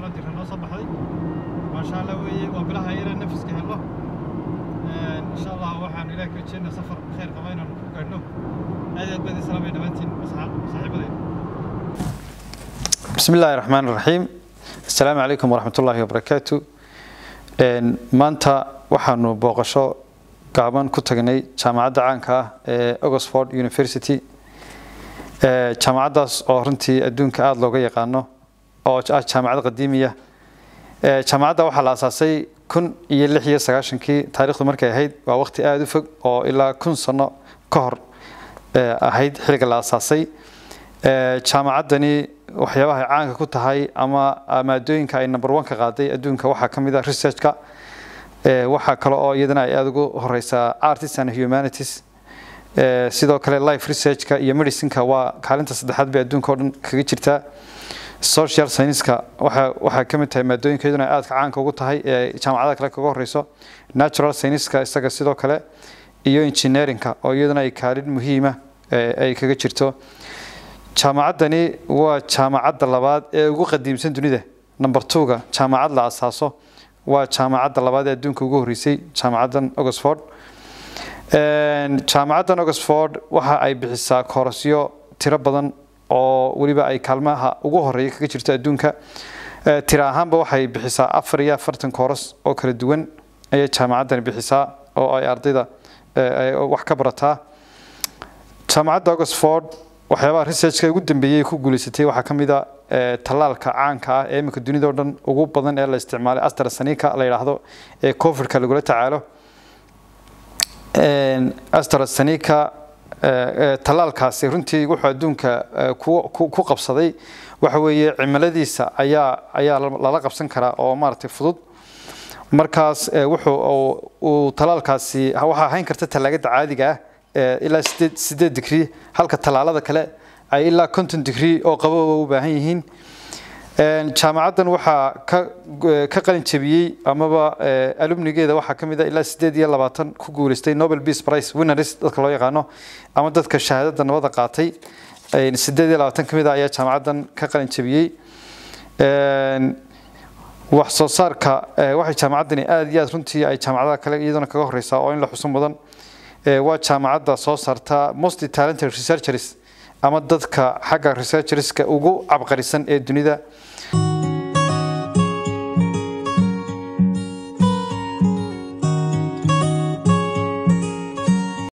fiicanoo dira noo soo baxday maasha allah weeye waa bilaha inaan nafiska helno insha allah waxaan ilaah ka jeedna safar khayr qaba inaan ku gaadhno aad aad baad islaamay dhammaantiin saaxiibadayda بسم الله الرحمن الرحيم السلام عليكم ورحمة الله وبركاته maanta waxaanu booqasho gaaban ku tagnay jaamacadda caanka ah ee Oxford University jaamacaddaas oo runtii adduunka aada looga yaqaano oo ah jaamacad qadiimiya jaamacadda waxaa la asaasay kun iyo lix iyo sagaashankii taariikhdu markay ahayd waa waqti aada u fog oo ilaa kun sano ka hor ahayd xilliga la asaasay jaamacaddani waxyaabaha ay caanka ku tahay ama maadooyinka ay number one ka qaaday adduunka waxaa ka mid ah researchka waxaa kale oo iyadana ay aada ugu horeysaa artists and humanities sidoo kale life researchka iyo medicineka waa kaalinta saddexaad bay adduunka oo dhan kaga jirtaa social scienceska waxa waxaa ka mid tahay maadooyinka iyaduna aadka caanka ugu tahay ee jaamacadaha kale kaga horeyso natural scienceska isaga sidoo kale iyo engineeringka oo iyaduna ay kaalin muhiima ay kaga jirto jaamacaddani waa jaamacadda labaad ee ugu qadiimsan dunida number two-ga jaamacad la asaaso waa jaamacadda labaad ee adduunka ugu horreysay jaamacaddan oxford jaamacaddan oxford waxa ay bixisaa koorasyo tiro badan oo weliba ay kaalmaha ugu horeeya kaga jirto adduunka tiro ahaanba waxay bixisaa afar iyo afartan kooras oo kala duwan ayay jaamacaddani bixisaa oo ay ardayda wax ka barataa jaamacadda oxford waxyaabaha researchka ugu dambeeyey ku guuleysatay waxaa ka mid a tallaalka caanka ah ee iminka dunida oo dhan ugu badan ee la isticmaalay astrazeneca la yidhaahdo ee covidka lagula tacaalo astrazeneca tallaalkaasi runtii wuxuu adduunka ku qabsaday waxa weeye cimiladiisa ayaa ayaa lala qabsan karaa oo maaragtay fudud markaas wuxuu uu tallaalkaasi waxaa hayn karta tallaagada caadiga ah ilaa sideed sideed digrii halka tallaalada kale ay ilaa konton digrii oo qabooba u baahan yihiin jaamacaddan waxaa ka ka qalin jabiyey amaba alumnigeeda waxaa ka mid a ilaa sideed iyo labaatan ku guuleystay nobel peace prize winners dadka loo yaqaano ama dadka shahaadada nabada qaatay sideed iyo labaatan ka mid a ayaa jaamacaddan ka qalin jabiyey wax soo saarka waxay jaamacaddani aada iyo aad runtii ay jaamacadaha kale iyaduna kaga horeysaa oo in la xuso mudan waa jaamacadda soo saarta most talented researchers ama dadka xagga researcherska ugu cabqarisan ee dunida